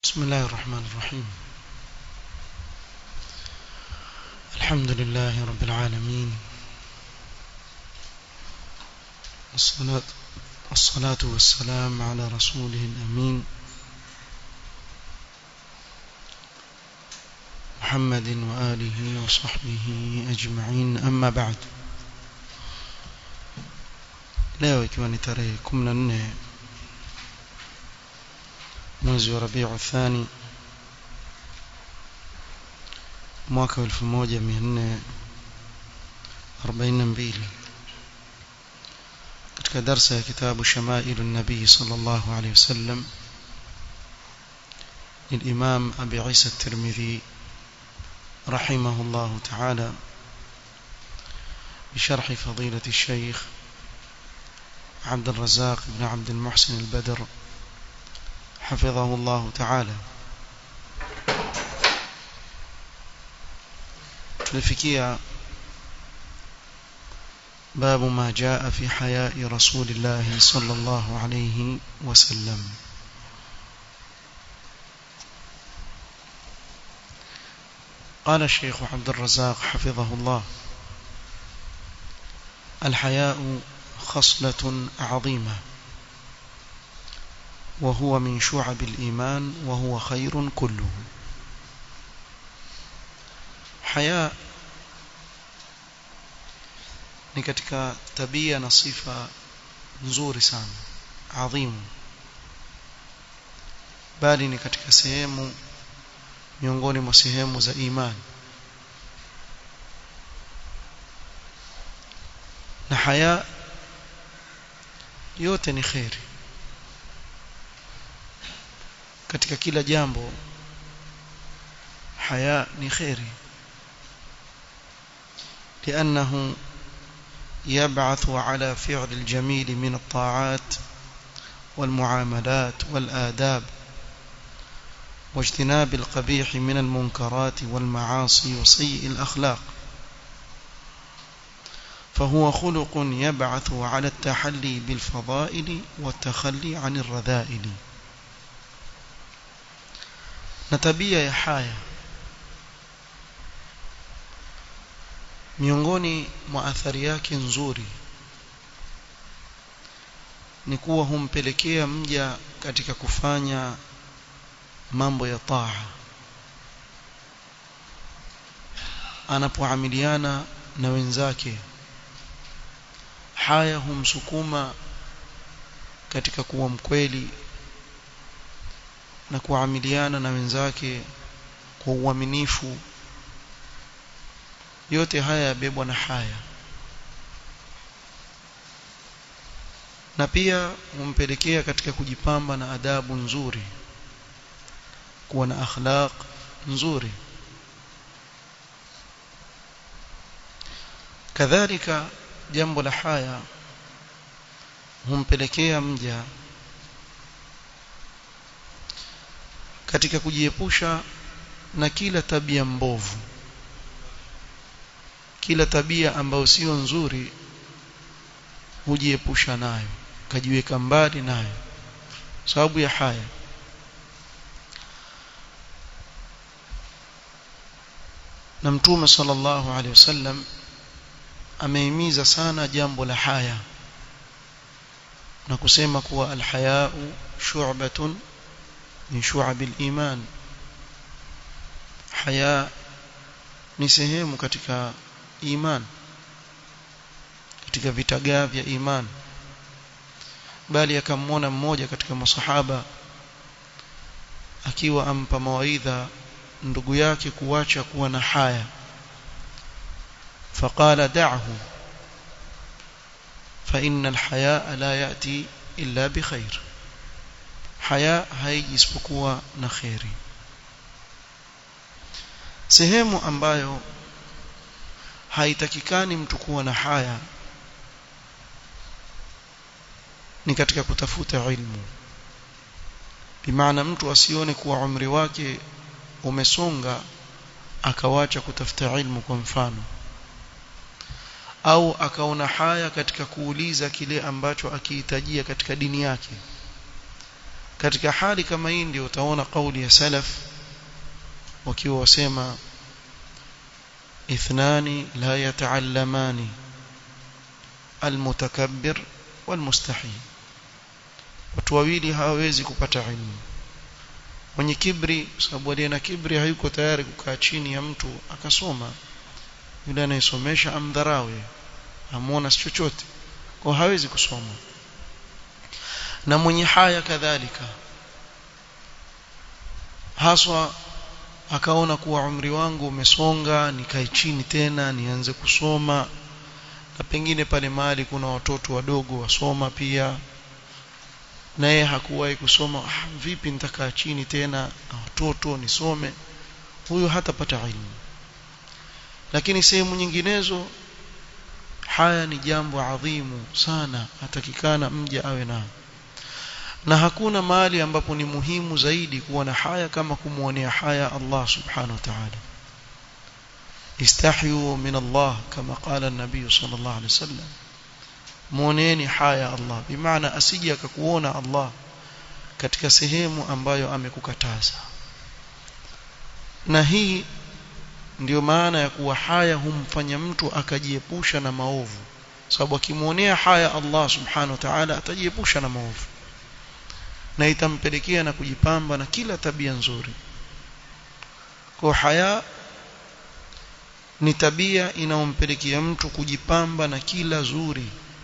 بسم الله الرحمن الرحيم الحمد لله رب العالمين الصلاة الصلاة والسلام على رسوله الأمين محمد وآله وصحبه أجمعين أما بعد leo ikiwa ni tarehe 14 mwezi wa Rabiu Thani mwaka 1442 katika darsa ya kitabu Shamailu Nabii sallallahu alayhi wasallam للإمام أبي عيسى الترمذي رحمه الله تعالى بشرح فضيلة الشيخ عبد الرزاق بن عبد المحسن البدر حفظه الله تعالى tulifikia باب ما جاء في حياء رسول الله صلى الله عليه وسلم قال الشيخ عبد الرزاق حفظه الله الحياء خصلة عظيمة وهو من شعب الإيمان وهو خير كله حياء ni katika tabia na sifa nzuri sana adhimu bali ni katika sehemu miongoni mwa sehemu za imani na haya yote ni khairi katika kila jambo haya ni khairi لأنه يبعث على فعل الجميل من الطاعات والمعاملات والآداب واجتناب القبيح من المنكرات والمعاصي وسيء الأخلاق فهو خلق يبعث على التحلي بالفضائل والتخلي عن الرذائل نتبيا يا حياه miongoni mwa athari yake nzuri ni kuwa humpelekea mja katika kufanya mambo ya taa anapoamiliana na wenzake haya humsukuma katika kuwa mkweli na kuamiliana na wenzake kwa uaminifu yote haya yabebwa na haya na pia humpelekea katika kujipamba na adabu nzuri kuwa na akhlaq nzuri kadhalika jambo la haya humpelekea mja katika kujiepusha na kila tabia mbovu kila tabia ambayo sio nzuri hujiepusha nayo kajiweka mbali nayo sababu ya haya na mtume sallallahu alaihi wasallam amehimiza sana jambo la haya na kusema kuwa alhayau shu'batun min shu'abil iman haya ni sehemu katika iman katika vitagaa vya iman bali akamwona mmoja katika masahaba akiwa ampa mawaidha ndugu yake kuacha kuwa na haya faqala da'hu fa inna alhayaa la yati illa bikhair haya haiji isipokuwa na khairi sehemu ambayo haitakikani mtu kuwa na haya ni katika kutafuta ilmu bimaana mtu asione kuwa umri wake umesonga akawacha kutafuta ilmu kwa mfano au akaona haya katika kuuliza kile ambacho akihitajia katika dini yake katika hali kama hii ndio utaona kauli ya salaf wakiwa wasema ithnani la yataallamani almutakabbir walmustahi watu wawili hawawezi kupata ilmu mwenye kibri sababu aliye na kibri hayuko tayari kukaa chini ya mtu akasoma yule anayesomesha amdharawe amuona si chochote kwa hawezi kusoma na mwenye haya kadhalika haswa akaona kuwa umri wangu umesonga nikae chini tena nianze kusoma na pengine pale mahali kuna watoto wadogo wasoma pia na yeye hakuwahi kusoma ah, vipi nitakaa chini tena na watoto nisome huyo hatapata ilmu lakini sehemu nyinginezo haya ni jambo adhimu sana hatakikana mja awe nao na hakuna mahali ambapo ni muhimu zaidi kuwa na haya kama kumwonea haya Allah subhanahu wa ta'ala istahyu min Allah kama qala an-nabiy sallallahu alayhi wasallam muoneni haya Allah bimaana asije akakuona Allah katika sehemu ambayo amekukataza na hii ndiyo maana ya kuwa haya humfanya mtu akajiepusha na maovu sababu akimwonea haya Allah subhanahu wa ta'ala atajiepusha na maovu na itampelekea na kujipamba na kila tabia nzuri kwa haya ni tabia inayompelekea mtu kujipamba na kila zuri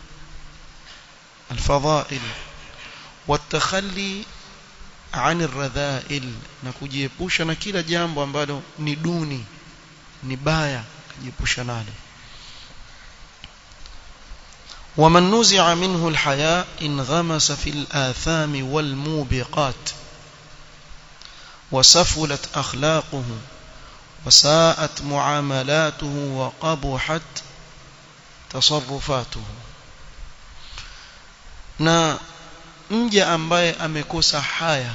الفضائل والتخلي عن الرذائل na kujiepusha na kila jambo ambalo ni duni ni baya kujiepusha nalo ومن نزع منه الحياء انغمس في الآثام والموبقات وسفلت أخلاقه وساءت معاملاته وقبحت تصرفاته na mja ambaye amekosa haya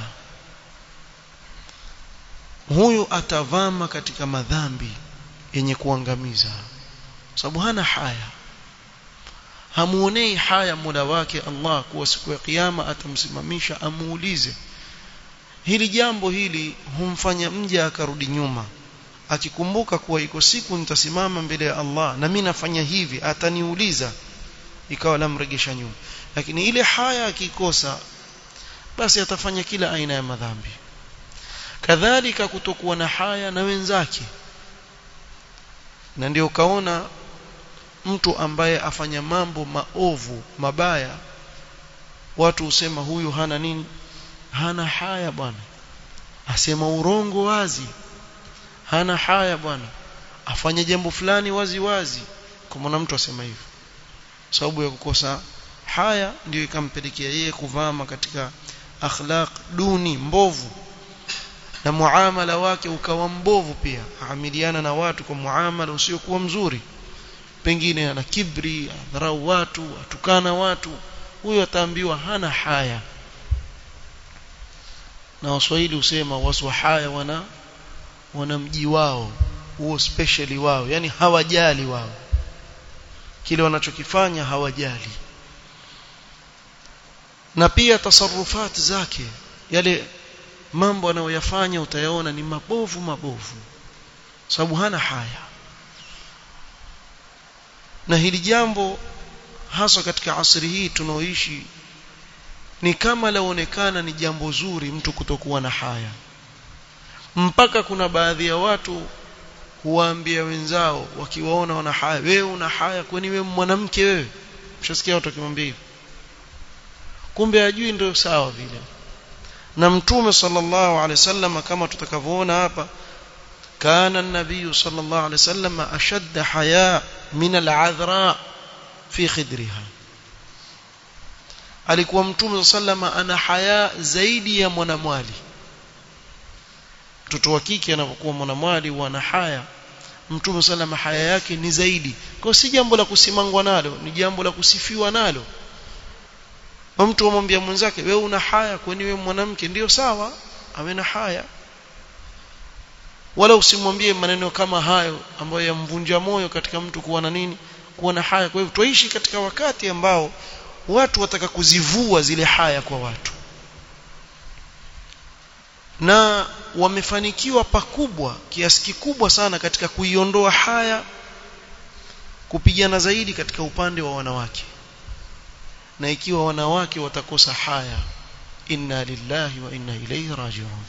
huyu atavama katika madhambi yenye kuangamiza sababu hana haya hamuonei haya muda wake Allah kuwa siku ya kiyama atamsimamisha amuulize hili jambo hili humfanya mja akarudi nyuma akikumbuka kuwa iko siku nitasimama mbele ya Allah na mimi nafanya hivi ataniuliza ikawa lamregesha nyuma lakini ile haya akikosa basi atafanya kila aina ya madhambi kadhalika kutokuwa na haya na wenzake na ndio kaona mtu ambaye afanya mambo maovu mabaya watu husema huyu hana nini hana haya bwana asema urongo wazi hana haya bwana afanye jambo fulani wazi wazi kwa mtu asema hivyo sababu ya kukosa haya ndio ikampelekea yeye kuvama katika akhlaq duni mbovu na muamala wake ukawa mbovu pia aamiliana na watu kwa muamala usiokuwa mzuri pengine ana kibri adharau watu atukana watu huyo ataambiwa hana haya na waswahili husema wasu haya wana wana mji wao huo specially wao yani hawajali wao kile wanachokifanya hawajali na pia tasarufati zake yale mambo anayoyafanya utayaona ni mabovu mabovu sababu hana haya na hili jambo hasa katika asri hii tunaoishi ni kama laonekana ni jambo zuri mtu kutokuwa na haya mpaka kuna baadhi ya watu huwaambia wenzao wakiwaona wana haya wewe una haya kwani wewe mwanamke wewe mshasikia watu wakimwambia hivyo kumbe ajui ndio sawa vile na mtume sallallahu alaihi wasallam kama tutakavyoona hapa kana an-nabiy sallallahu alaihi wasallam ashadda haya min al-adhra fi khidriha alikuwa mtume sallama ana haya zaidi ya mwanamwali mtoto wa kike anapokuwa mwanamwali wana haya mtume sallama haya yake ni zaidi kwa si jambo la kusimangwa nalo ni jambo la kusifiwa nalo mtu amwambia mwenzake wewe una haya kwani wewe mwanamke ndio sawa awe na haya wala usimwambie maneno kama hayo ambayo yamvunja moyo katika mtu kuwa na nini kuwa na haya kwa hivyo tuishi katika wakati ambao watu wataka kuzivua zile haya kwa watu na wamefanikiwa pakubwa kiasi kikubwa sana katika kuiondoa haya kupigana zaidi katika upande wa wanawake na ikiwa wanawake watakosa haya inna lillahi wa inna ilayhi raji'un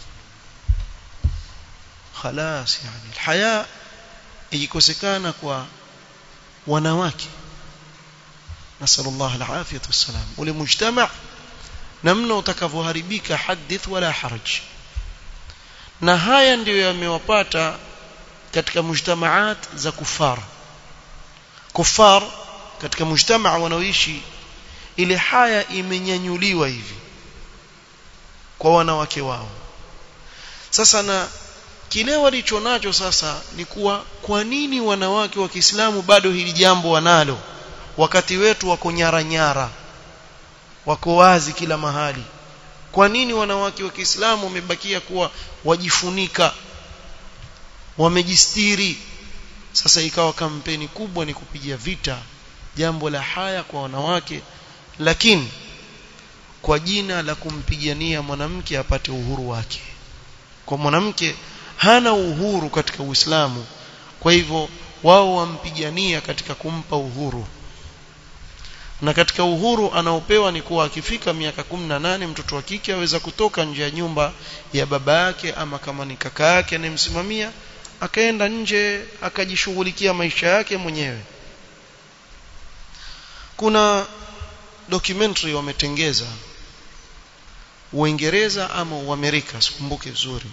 خلاص يعني الحياء ikikosekana kwa wanawake nasallallahu alafiyatu wassalam ule mujtama namna utakavyoharibika hadith wala haraj na haya ndiyo yamewapata katika mujtamaat za kufar kufar katika mujtamaa wanaoishi ile haya imenyanyuliwa hivi kwa wanawake wao sasa na kile walicho nacho sasa ni kuwa kwa nini wanawake wa Kiislamu bado hili jambo wanalo wakati wetu wako nyara nyara wako wazi kila mahali kwa nini wanawake wa Kiislamu wamebakia kuwa wajifunika wamejistiri sasa ikawa kampeni kubwa ni kupigia vita jambo la haya kwa wanawake lakini kwa jina la kumpigania mwanamke apate uhuru wake kwa mwanamke hana uhuru katika Uislamu kwa hivyo wao wampigania katika kumpa uhuru na katika uhuru anaopewa ni kuwa akifika miaka 18 mtoto wa kike aweza kutoka nje ya nyumba ya baba yake ama kama ni kaka yake anayemsimamia akaenda nje akajishughulikia maisha yake mwenyewe kuna documentary wametengeza Uingereza ama Uamerika sikumbuke vizuri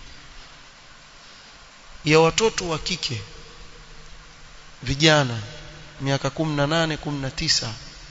ya watoto wa kike vijana miaka 18 19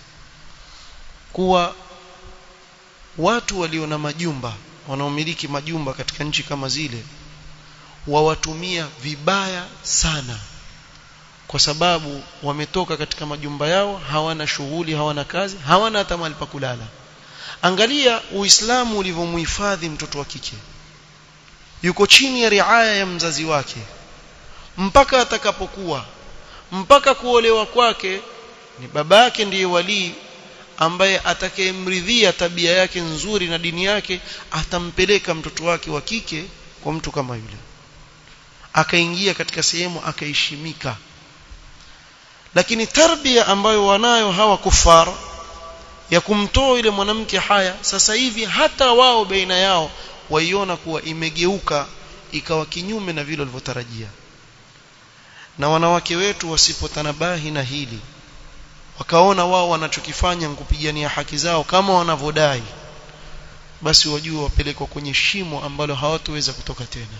kuwa watu walio na majumba wanaomiliki majumba katika nchi kama zile wawatumia vibaya sana kwa sababu wametoka katika majumba yao hawana shughuli hawana kazi hawana hata mahali pa kulala angalia uislamu ulivyomhifadhi mtoto wa kike yuko chini ya riaya ya mzazi wake mpaka atakapokuwa mpaka kuolewa kwake ni baba yake ndiye walii ambaye atakayemridhia tabia yake nzuri na dini yake atampeleka mtoto wake wa kike kwa mtu kama yule akaingia katika sehemu akaheshimika lakini tarbia ambayo wanayo hawa kufar ya kumtoa yule mwanamke haya sasa hivi hata wao baina yao waiona kuwa imegeuka ikawa kinyume na vile walivyotarajia na wanawake wetu wasipotanabahi na hili wakaona wao wanachokifanya kupigania haki zao kama wanavyodai basi wajue wapelekwa kwenye shimo ambalo hawatoweza kutoka tena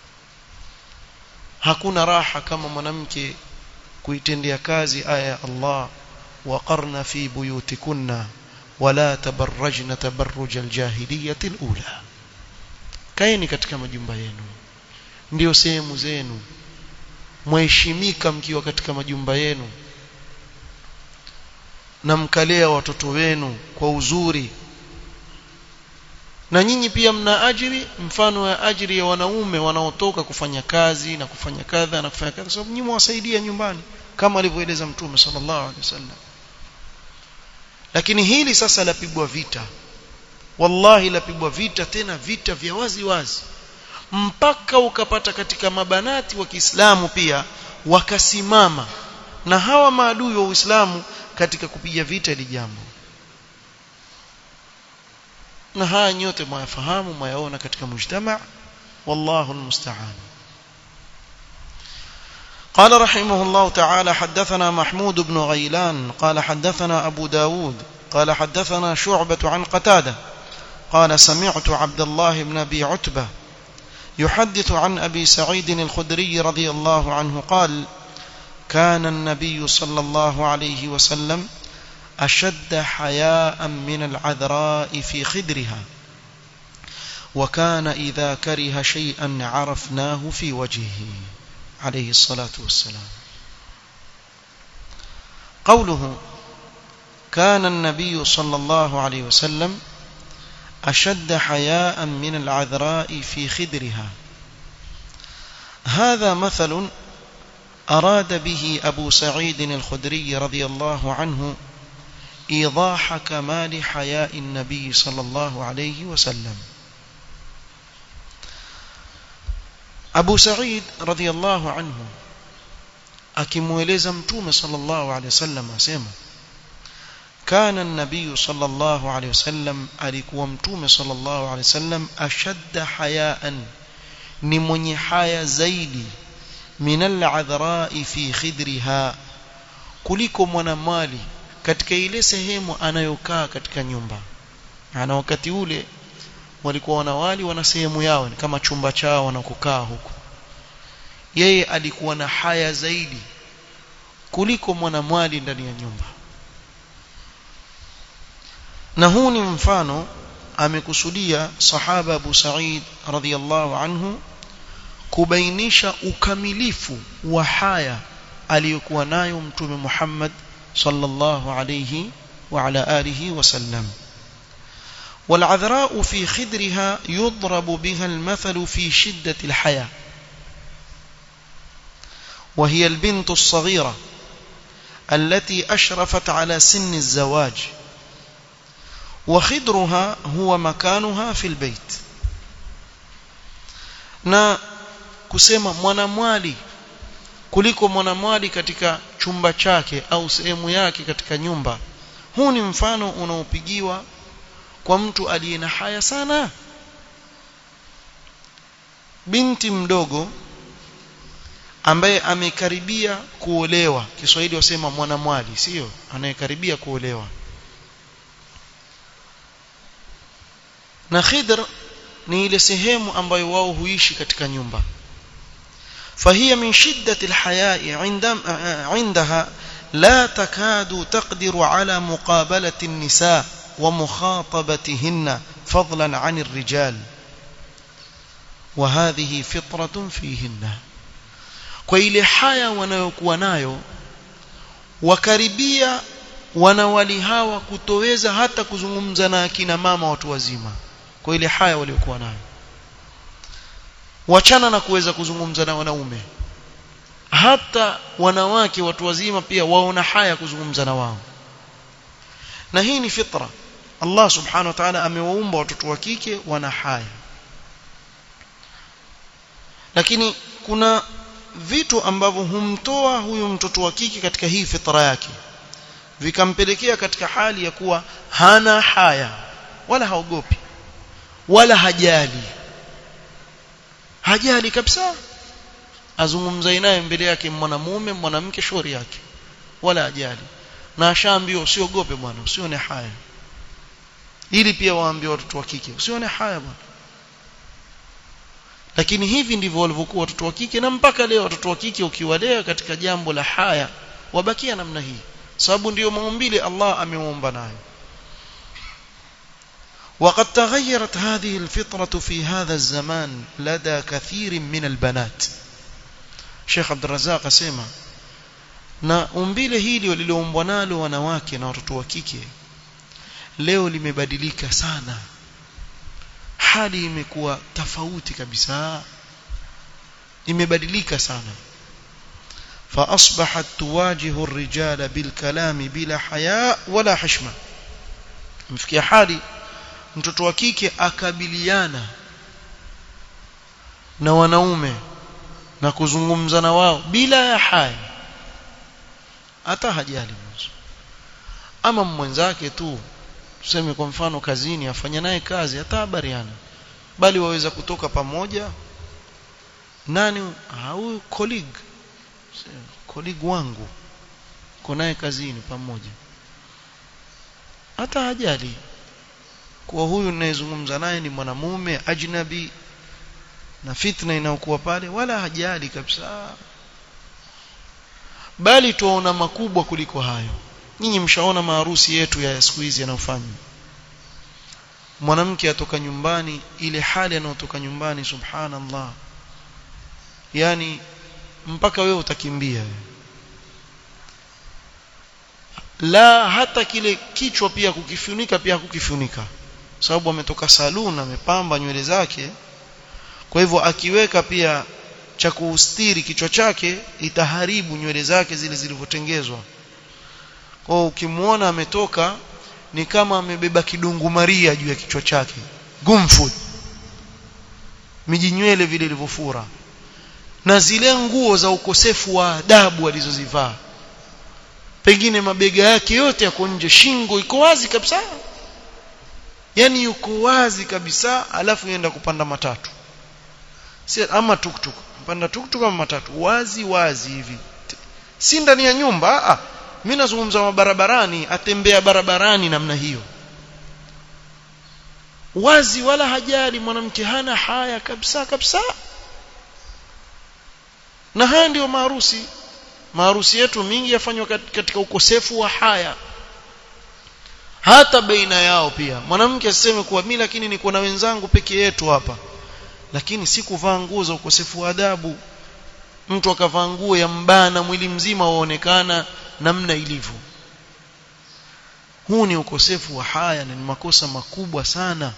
hakuna raha kama mwanamke kuitendea kazi aya ya Allah waqarna fi buyutikunna wala tabarrajna tabarruj aljahiliyyah alula kaeni katika majumba yenu ndiyo sehemu zenu mheshimika mkiwa katika majumba yenu na mkalea watoto wenu kwa uzuri na nyinyi pia mna ajiri mfano ya ajiri ya wanaume wanaotoka kufanya kazi na kufanya kadha na kufanya kadha sababu nyinyi mwasaidia nyumbani kama alivyoeleza mtume sallallahu alaihi wasallam lakini hili sasa lapigwa vita wallahi lapigwa vita tena vita vya wazi wazi mpaka ukapata katika mabanati wa Kiislamu pia wakasimama na hawa maadui wa Uislamu katika kupiga vita hili jambo na haya nyote mwayafahamu mwayaona katika mujtama wallahu almusta'an قال رحمه الله تعالى حدثنا محمود بن غيلان قال حدثنا أبو داود قال حدثنا شعبة عن قتادة قال سمعت عبد الله بن أبي عتبة يحدث عن أبي سعيد الخدري رضي الله عنه قال كان النبي صلى الله عليه وسلم أشد حياء من العذراء في خدرها وكان إذا كره شيئا عرفناه في وجهه عليه الصلاة والسلام قوله كان النبي صلى الله عليه وسلم أشد حياء من العذراء في خدرها هذا مثل أراد به أبو سعيد الخدري رضي الله عنه إيضاح كمال حياء النبي صلى الله عليه وسلم Abu Sa'id radhiyallahu anhu akimueleza mtume sallallahu alaihi wasallam asema kana an-nabiy sallallahu alaihi wasallam alikuwa mtume sallallahu alaihi wasallam ashadda hayaan ni mwenye haya zaidi min al-adhra'i fi khidriha kuliko mwanamali katika ile sehemu anayokaa katika nyumba ana wakati ule walikuwa wanawali wana sehemu yao ni kama chumba chao wanakokaa huko yeye alikuwa na haya zaidi kuliko mwanamwali ndani ya nyumba na huu ni mfano amekusudia sahaba Abu Sa'id radhiyallahu anhu kubainisha ukamilifu wa haya aliyokuwa nayo mtume Muhammad sallallahu alayhi wa ala alihi wasallam والعذراء في خدرها يضرب بها المثل في شدة الحياة وهي البنت الصغيرة التي أشرفت على سن الزواج وخدرها هو مكانها في البيت na kusema mwanamwali kuliko mwanamwali katika chumba chake au sehemu yake katika nyumba huu ni mfano unaopigiwa kwa mtu aliye na haya sana binti mdogo ambaye amekaribia kuolewa Kiswahili wasema mwanamwali sio anayekaribia kuolewa na khidr ni ile sehemu ambayo wao huishi katika nyumba فهي من شدة الحياء عندها لا تكاد تقدر على مقابلة النساء ومخاطبتهن فضلا عن الرجال وهذه فطرة فيهن kwa ile haya wanayokuwa nayo wakaribia wanawali hawa kutoweza hata kuzungumza na akina mama watu wazima kwa ile haya waliokuwa nayo wachana na kuweza kuzungumza na wanaume hata wanawake watu wazima pia waona haya kuzungumza na wao na hii ni fitra Allah subhanahu wa ta'ala amewaumba watoto wa kike wana haya lakini kuna vitu ambavyo humtoa huyu mtoto wa kike katika hii fitra yake vikampelekea katika hali ya kuwa hana haya wala haogopi wala hajali hajali kabisa azungumza naye mbele yake mwanamume mwanamke shauri yake wala hajali na ashaambiwa usiogope bwana usione haya ili pia waambie watoto wa kike usione haya bwana lakini hivi ndivyo walivyokuwa watoto wa kike na mpaka leo watoto wa kike ukiwalea katika jambo la haya wabakia namna hii sababu ndiyo maumbile Allah ameumba nayo وقد تغيرت هذه الفطرة في هذا الزمان لدى كثير من البنات Sheikh Abdul Razzaq asema na umbile hili waliloumbwa nalo wanawake na watoto wa kike leo limebadilika sana hali imekuwa tofauti kabisa imebadilika sana فاصبحت تواجه الرجال بالكلام بلا حياء ولا حشمه mfikia hali mtoto wa kike akabiliana na wanaume na kuzungumza na wao bila ya haya hata hajali mwanzo ama mwenzake tu tuseme kwa mfano kazini afanya naye kazi hata habariana bali waweza kutoka pamoja nani huyu colleague colleague wangu uko naye kazini pamoja hata hajali kuwa huyu ninayezungumza naye ni mwanamume ajnabi na fitna inayokuwa pale wala hajali kabisa bali tuona makubwa kuliko hayo nyinyi mshaona maharusi yetu ya siku hizi yanayofanywa mwanamke atoka nyumbani ile hali anayotoka nyumbani subhanallah yani mpaka wewe utakimbia la hata kile kichwa pia kukifunika pia kukifunika sababu ametoka saluni amepamba nywele zake kwa hivyo akiweka pia cha kuustiri kichwa chake itaharibu nywele zake zile zilivyotengezwa kwa ukimwona ametoka ni kama amebeba kidungu maria juu ya kichwa chake gumfud miji nywele vile ilivyofura na zile nguo za ukosefu wa adabu alizozivaa pengine mabega yake yote yako nje shingo iko wazi kabisa yani yuko wazi kabisa alafu yenda kupanda matatu si ama tuktuk panda tuktuk ama matatu wazi wazi hivi si ndani ya nyumba ah mimi nazungumza barabarani atembea barabarani namna hiyo wazi wala hajali mwanamke hana haya kabisa kabisa na haya ndio maharusi maharusi yetu mingi yafanywa katika ukosefu wa haya hata baina yao pia mwanamke aseme kuwa mimi lakini niko na wenzangu peke yetu hapa lakini si kuvaa nguo za ukosefu wa adabu mtu akavaa nguo ya mbana mwili mzima waonekana namna ilivyo huu ni ukosefu wa haya na ni makosa makubwa sana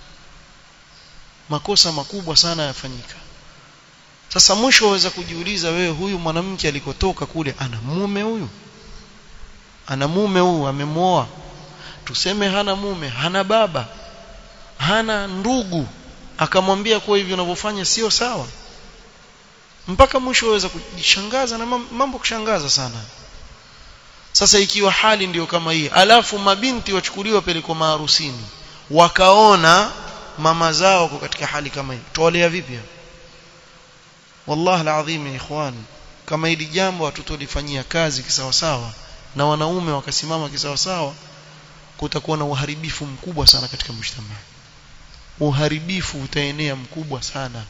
makosa makubwa sana yafanyika sasa mwisho waweza kujiuliza wewe huyu mwanamke alikotoka kule ana mume huyu ana mume huyu amemwoa tuseme hana mume hana baba hana ndugu akamwambia kuwa hivi unavyofanya sio sawa mpaka mwisho waweza kujishangaza na mambo kushangaza sana sasa ikiwa hali ndiyo kama hii alafu mabinti wachukuliwa pelekwa maharusini wakaona mama zao kwa katika hali kama hii tuwalea vipi wallahi alazim ikhwan kama hili jambo hatutolifanyia kazi kisawasawa na wanaume wakasimama kisawasawa kutakuwa na uharibifu mkubwa sana katika mshtama uharibifu utaenea mkubwa sana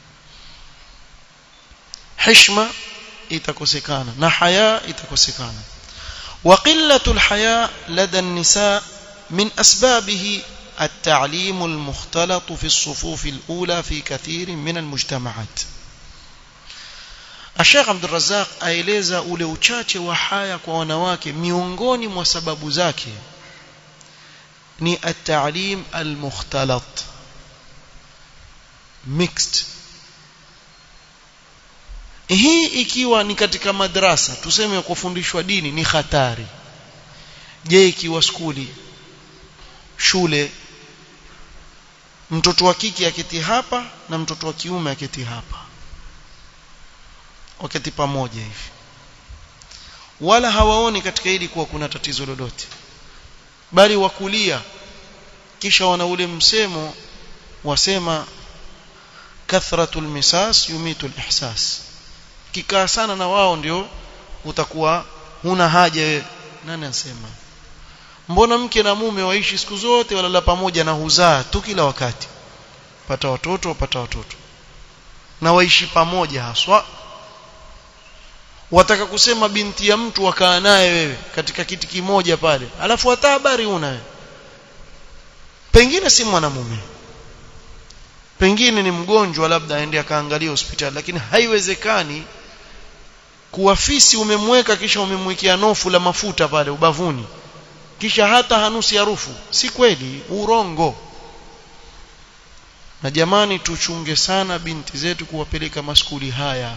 heshima itakosekana na haya itakosekana وقلة الحياء لدى النساء من أسبابه التعليم المختلط في الصفوف الأولى في كثير من المجتمعات Sheikh Abdul Razzaq aeleza ule uchache wa haya kwa wanawake miongoni mwa sababu zake ni at-ta'lim al-mukhtalat mixed hii ikiwa ni katika madrasa tuseme kufundishwa dini ni hatari je ikiwa skuli shule mtoto wa kike aketi hapa na mtoto wa kiume aketi hapa wakati pamoja hivi wala hawaoni katika hili kuwa kuna tatizo lolote bali wakulia kisha wana ule msemo wasema kathratul misas yumitul ihsas kikaa sana na wao ndio utakuwa huna haja wewe nani anasema mbona mke na mume waishi siku zote walala pamoja na huzaa tu kila wakati pata watoto wapata watoto na waishi pamoja haswa wataka kusema binti ya mtu wakaa naye wewe katika kiti kimoja pale alafu hata habari una wewe pengine si mwanamume pengine ni mgonjwa labda aende akaangalia hospitali lakini haiwezekani kuwafisi umemweka kisha umemwekea nofu la mafuta pale ubavuni kisha hata hanusi harufu si kweli urongo na jamani tuchunge sana binti zetu kuwapeleka maskuli haya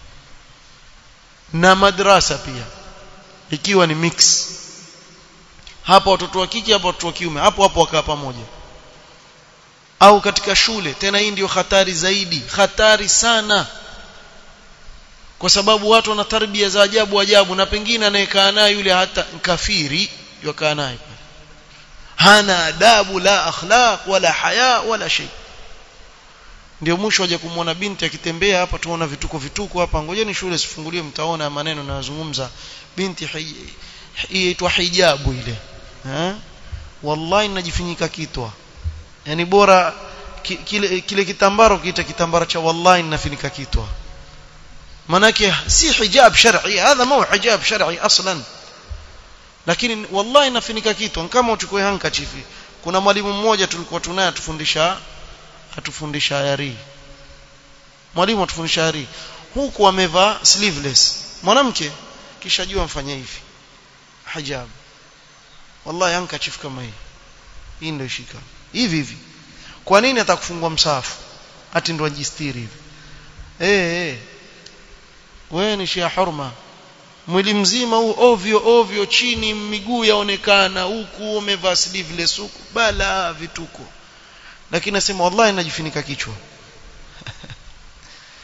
na madrasa pia ikiwa ni mix hapa watoto wa kike hapa watoto wa kiume hapo hapo wakaa pamoja au katika shule tena hii ndio hatari zaidi hatari sana kwa sababu watu wana tarbia za ajabu ajabu na pengine anayekaa naye yule hata kafiri yokaa naye hana adabu la akhlaq wala haya wala shay ndio mwisho waje kumwona binti akitembea hapa tuona vituko vituko hapa ngojeni shule sifunguliwe mtaona maneno nayozungumza binti iitwa hijabu ile eh wallahi najifinyika kitwa yani bora ki, kile, kile kitambaro kiita kitambara cha wallahi nafinika kitwa manake si hijab shar'i hadha mao hijab shar'i aslan lakini wallahi nafinika kitwa kama uchukue handkerchief kuna mwalimu mmoja tulikuwa tunaye atufundisha atufundisha yari mwalimu atufundisha yari huku amevaa sleeveless mwanamke kisha jua mfanye hivi hijab wallahi handkerchief kama hii hii ndio shika hivi hivi kwa nini atakufungua msafu ati ndo ajistiri hivi eh eh wewe ni shia hurma mwili mzima huu ovyo ovyo chini miguu yaonekana huku umevaa sleeveless huku bala vituko lakini nasema wallahi najifunika kichwa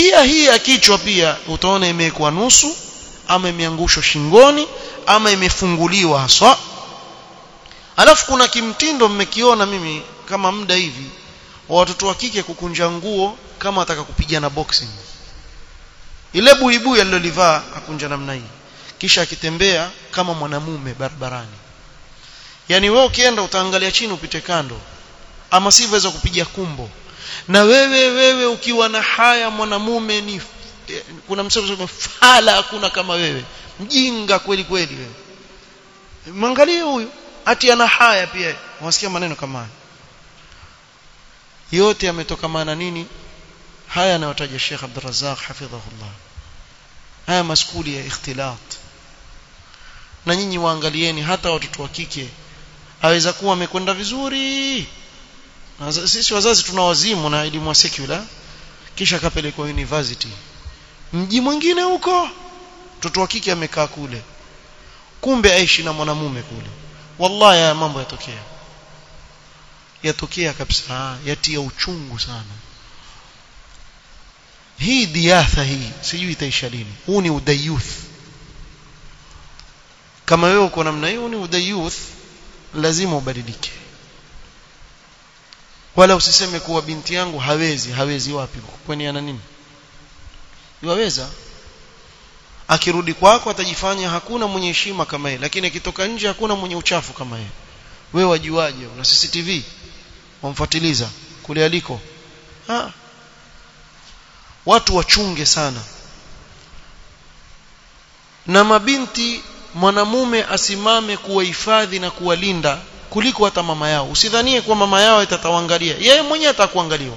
pia hii ya kichwa pia utaona imewekwa nusu ama imeangushwa shingoni ama imefunguliwa haswa alafu kuna kimtindo mmekiona mimi kama muda hivi wa watoto wa kike kukunja nguo kama ataka kupigana boxing ile buibui alilolivaa akunja namna hii kisha akitembea kama mwanamume barabarani yani wewe ukienda utaangalia chini upite kando ama sivyo waweza kupiga kumbo na wewe wewe ukiwa na haya mwanamume ni kuna msemo fala hakuna kama wewe mjinga kweli kweli wewe mwangalie huyu ati ana haya pia wasikia maneno kama haya yote yametokamana nini haya anayotaja Sheikh Abdul Razzaq hafidhahullah haya maskuli ya ikhtilat na nyinyi waangalieni hata watoto wa kike aweza kuwa amekwenda vizuri na sisi wazazi tuna wazimu na elimu ya secular kisha akapelekwa university mji mwingine huko mtoto wa kike amekaa kule kumbe aishi na mwanamume kule wallahi haya mambo yatokea yatokea kabisa yatia uchungu sana hii diatha hii sijui itaisha lini huu ni udayuth kama wewe uko namna hiyo ni udayuth lazima ubadilike wala usiseme kuwa binti yangu hawezi hawezi wapi kwani ana nini yaweza akirudi kwako atajifanya hakuna mwenye heshima kama yeye lakini akitoka nje hakuna mwenye uchafu kama yeye wewe wajuaje una CCTV wamfuatiliza kule aliko ha. watu wachunge sana na mabinti mwanamume asimame kuwahifadhi na kuwalinda kuliko hata mama yao usidhanie kuwa mama yao itatawangalia yeye mwenyewe atakuangaliwa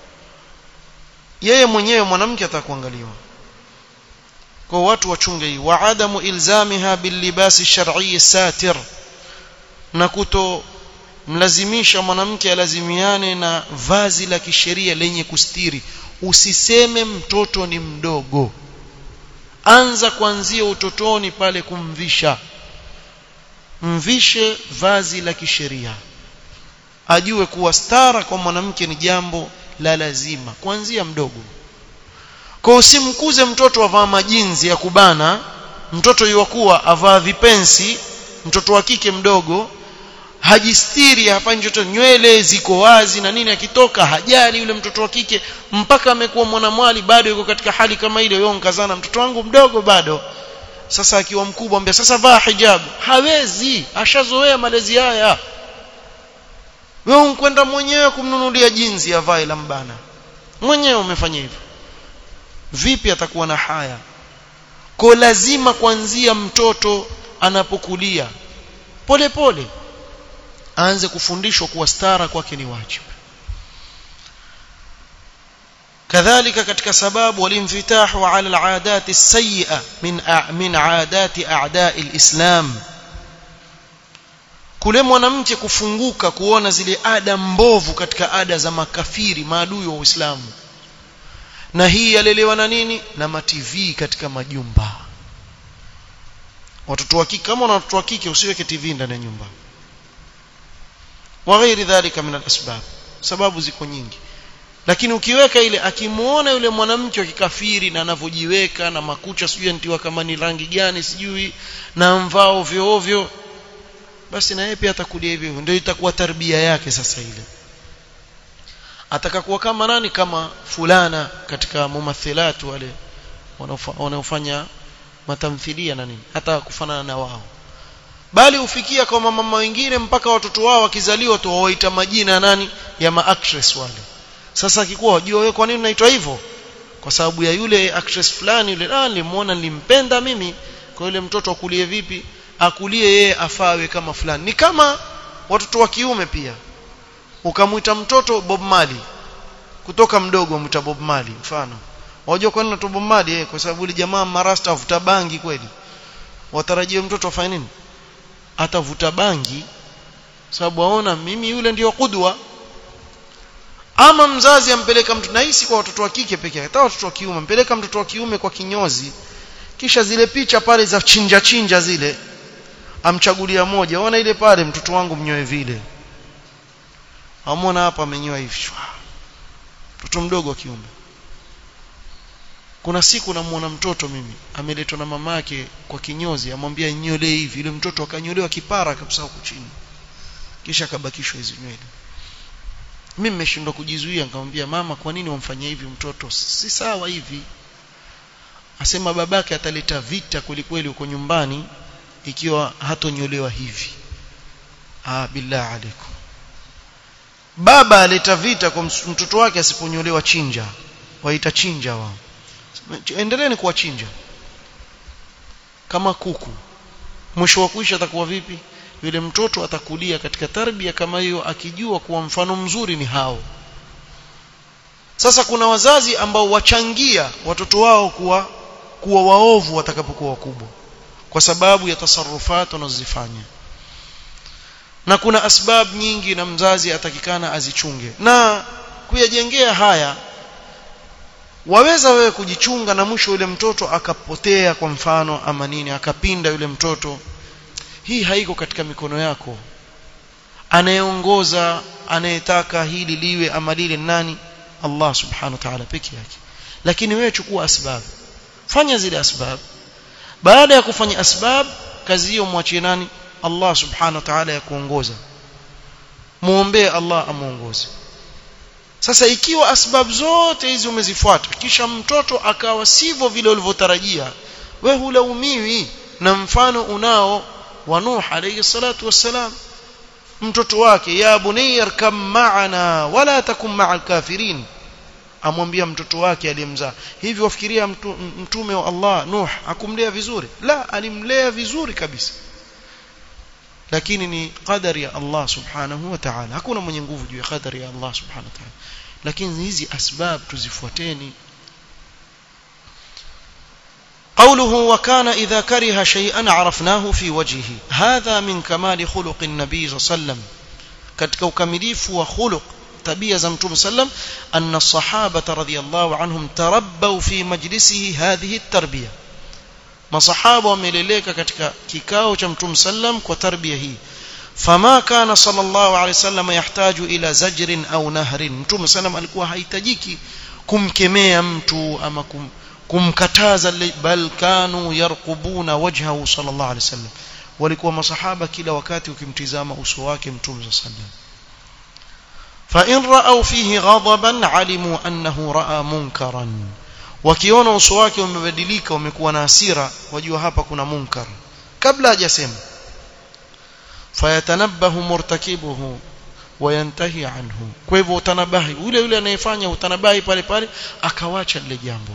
yeye mwenyewe mwanamke atakuangaliwa kwa watu wachunge hii wa adamu ilzamiha bilibasi shar'i satir na kuto mlazimisha mwanamke alazimiane na vazi la kisheria lenye kustiri usiseme mtoto ni mdogo anza kuanzia utotoni pale kumvisha mvishe vazi la kisheria ajue kuwa stara kwa mwanamke ni jambo la lazima kuanzia mdogo kwa usimkuze mtoto avaa majinzi ya kubana mtoto yuwakuwa avaa vipensi mtoto wa kike mdogo hajistiri hafanyi chochote nywele ziko wazi na nini akitoka hajali yule mtoto wa kike mpaka amekuwa mwanamwali bado yuko katika hali kama ile yeye nkazana mtoto wangu mdogo bado sasa akiwa mkubwa ambia sasa vaa hijab hawezi ashazoea malezi haya wewe unkwenda mwenyewe kumnunulia jinsi avae la mbana mwenyewe umefanya hivyo vipi atakuwa na haya kwa lazima kuanzia mtoto anapokulia pole pole aanze kufundishwa kuwa stara kwake ni wajibu kadhalika katika sababu walimfitahu ala alaadat as-sayyi'a min min aadati a'da'i al-islam kule mwanamke kufunguka kuona zile ada mbovu katika ada za makafiri maadui wa Uislamu na hii yalelewa na nini na matv katika majumba watoto wa kike kama una watoto wa kike usiweke tv ndani ya nyumba wa ghairi dhalika min al-asbab sababu ziko nyingi lakini ukiweka ile akimuona yule mwanamke wa kikafiri na anavyojiweka na makucha sijui antiwa kama ni rangi gani sijui na mvao ovyo ovyo basi na yeye pia atakulia hivyo ndio itakuwa tarbia yake sasa ile atakakuwa kama nani kama fulana katika mumathilat wale wanaofanya matamthilia na nini hata kufanana na wao bali ufikia kwa mama wengine mpaka watoto wao wakizaliwa tu wawaita majina ya nani ya maactress wale sasa akikuwa wajua wewe kwa nini unaitwa hivyo kwa sababu ya yule actress fulani yule ah nilimuona nilimpenda mimi kwa yule mtoto akulie vipi akulie yeye afawe kama fulani ni kama watoto wa kiume pia ukamwita mtoto Bob Marley kutoka mdogo umwita Bob Marley mfano wajua kwa nini Bob Marley eh kwa sababu yule jamaa marasta avuta bangi kweli watarajie mtoto afanye nini atavuta bangi sababu aona mimi yule ndiyo kudwa ama mzazi ampeleka mtu nahisi kwa watoto wa kike pekee hata watoto wa kiume ampeleka mtoto wa kiume kwa kinyozi kisha zile picha pale za chinja chinja zile amchagulia moja ona ile pale mtoto wangu mnyoe vile amona hapa amenyoa hivi mtoto mdogo wa kiume kuna siku namuona mtoto mimi ameletwa na mamake kwa kinyozi amwambia nyolee hivi yule mtoto akanyolewa kipara kabisa huko chini kisha akabakishwa hizo nywele mimi nimeshindwa kujizuia nikamwambia mama kwa nini wamfanyia hivi mtoto si sawa hivi asema babake ataleta vita kwelikweli huko nyumbani ikiwa hatonyolewa hivi ah billah alaikum baba aleta vita kwa mtoto wake asiponyolewa chinja waita chinja wao endeleeni kuwachinja kama kuku mwisho wa kuisha atakuwa vipi yule mtoto atakulia katika tarbia kama hiyo akijua kuwa mfano mzuri ni hao sasa kuna wazazi ambao wachangia watoto wao kuwa kuwa waovu watakapokuwa wakubwa kwa sababu ya tasarufat wanazozifanya na kuna asbab nyingi na mzazi atakikana azichunge na kuyajengea haya waweza wewe kujichunga na mwisho yule mtoto akapotea kwa mfano ama nini akapinda yule mtoto hii haiko katika mikono yako anayeongoza anayetaka hili liwe ama lile nani Allah subhanahu wa ta'ala peke yake lakini wewe chukua asbab fanya zile asbab baada ya kufanya asbab kazi hiyo mwachie nani Allah subhanahu wa ta'ala ya kuongoza muombee Allah amuongoze sasa ikiwa asbab zote hizi umezifuata kisha mtoto akawa sivyo vile ulivyotarajia we hulaumiwi na mfano unao wa Nuh alayhi salatu wassalam mtoto wake ya bunayya kam ma'ana wala takum ma'al kafirin amwambia mtoto wake aliyemzaa hivi wafikiria mtu, mtume wa Allah Nuh akumlea vizuri la alimlea vizuri kabisa lakini ni qadari ya Allah subhanahu wa ta'ala hakuna mwenye nguvu juu ya qadari ya Allah subhanahu wa ta'ala lakini hizi asbab tuzifuateni قوله وكان إذا كره شيئا عرفناه في وجهه هذا من كمال خلق النبي صلى الله عليه وسلم katika ukamilifu wa khuluq tabia za mtume sallam anna sahaba radhiyallahu anhum tarabbaw fi majlisihi hadhihi at-tarbiyah masahaba wameleleka katika kikao cha mtume sallam kwa tarbia hii fama kana sallallahu alayhi wasallam yahtaju ila zajrin au nahrin mtume sallam alikuwa hahitajiki kumkemea mtu ama kum, kumkataza bal kanu yarqubuna wajhahu sallallahu alayhi wasallam walikuwa masahaba kila wakati ukimtizama uso wake mtume sallam فإن رأوا فيه غضبا علموا أنه رأى منكرا wakiona uso wake umebadilika umekuwa na hasira wajua hapa kuna munkar kabla hajasema fayatanabbahu murtakibuhu wayantahi anhu kwa hivyo utanabahi yule yule anayefanya utanabahi pale pale akawacha lile jambo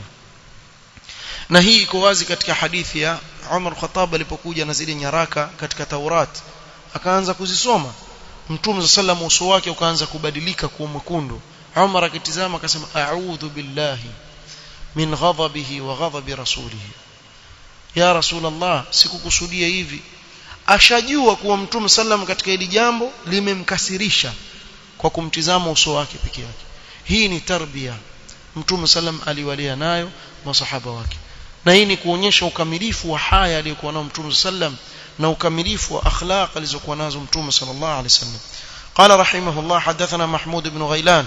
na hii iko wazi katika hadithi ya Umar Khattab alipokuja na zile nyaraka katika Taurat akaanza kuzisoma Mtume sallam uso wake ukaanza kubadilika kuwa mwekundu Umar akitizama akasema a'udhu billahi min ghadabihi wa ghadabi rasulihi ya rasulullah sikukusudia hivi ashajua kuwa mtume sallam katika hili jambo limemkasirisha kwa kumtizama uso wake peke yake hii ni tarbia mtume sallam aliwalea nayo masahaba wake na hii ni kuonyesha ukamilifu wa haya aliyokuwa nao mtume sallam na ukamilifu wa akhlaq alizokuwa nazo mtume sallallahu alaihi wasallam قال رحمه الله حدثنا محمود بن غيلان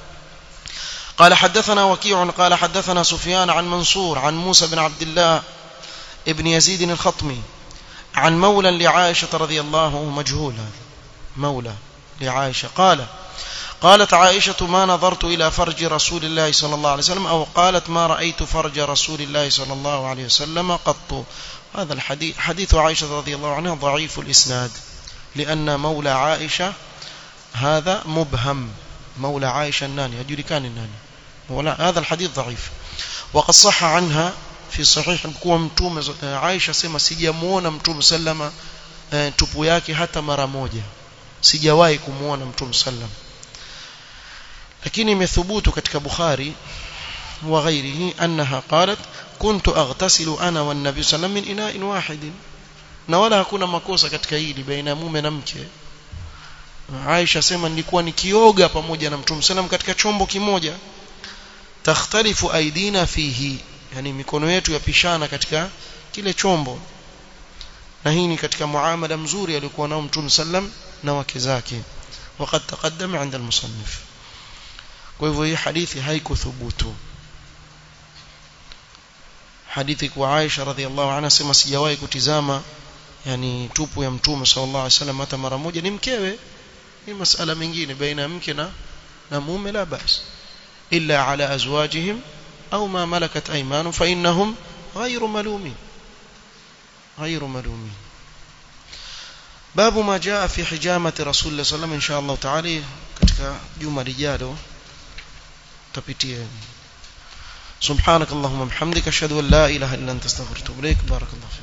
قال حدثنا وكيع قال حدثنا سفيان عن منصور عن موسى بن عبد الله ابن يزيد الخطمي عن مولى لعائشة رضي الله مجهول مولى لعائشة قال قالت عائشة ما نظرت إلى فرج رسول الله صلى الله عليه وسلم أو قالت ما رأيت فرج رسول الله صلى الله عليه وسلم قط هذا الحديث حديث عائشة رضي الله عنها ضعيف الإسناد لأن مولى عائشة هذا مبهم مولى عائشة الناني أجري كان الناني مولى هذا الحديث ضعيف وقد صح عنها في صحيح kuwa mtume Aisha sema sijamuona mtume sallama tupu yake hata mara moja sijawahi kumuona mtume sallam lakini imethubutu katika Bukhari wa ghairihi annaha qalat kuntu aghtasilu ana wan nabiy sallam min ina'in wahidin na wala hakuna makosa katika hili baina ya mume na mke Aisha sema nilikuwa nikioga pamoja na mtume sallam katika chombo kimoja takhtalifu aidina fihi yani mikono yetu yapishana katika kile chombo na hii ni katika muamala mzuri aliokuwa nao mtume sallam na wake zake وقد تقدم عند المصنف kwa hivyo hii hadithi haikuthubutu hadithi kwa Aisha radhiallahu anha sema sijawahi kutizama yani tupu ya mtume sallallahu alaihi wasallam hata mara moja ni mkewe ni masala mengine baina ya mke na na mume la bas illa ala azwajihim au ma malakat aymanuhum fa innahum ghayru malumin ghayru malumin babu ma jaa fi hijamati rasulullah sallallahu alaihi wasallam insha Allah taala katika juma lijalo tapitia سبحانك اللهم وبحمدك اشهد ان لا اله الا انت استغفرك واتوب اليك بارك الله فيك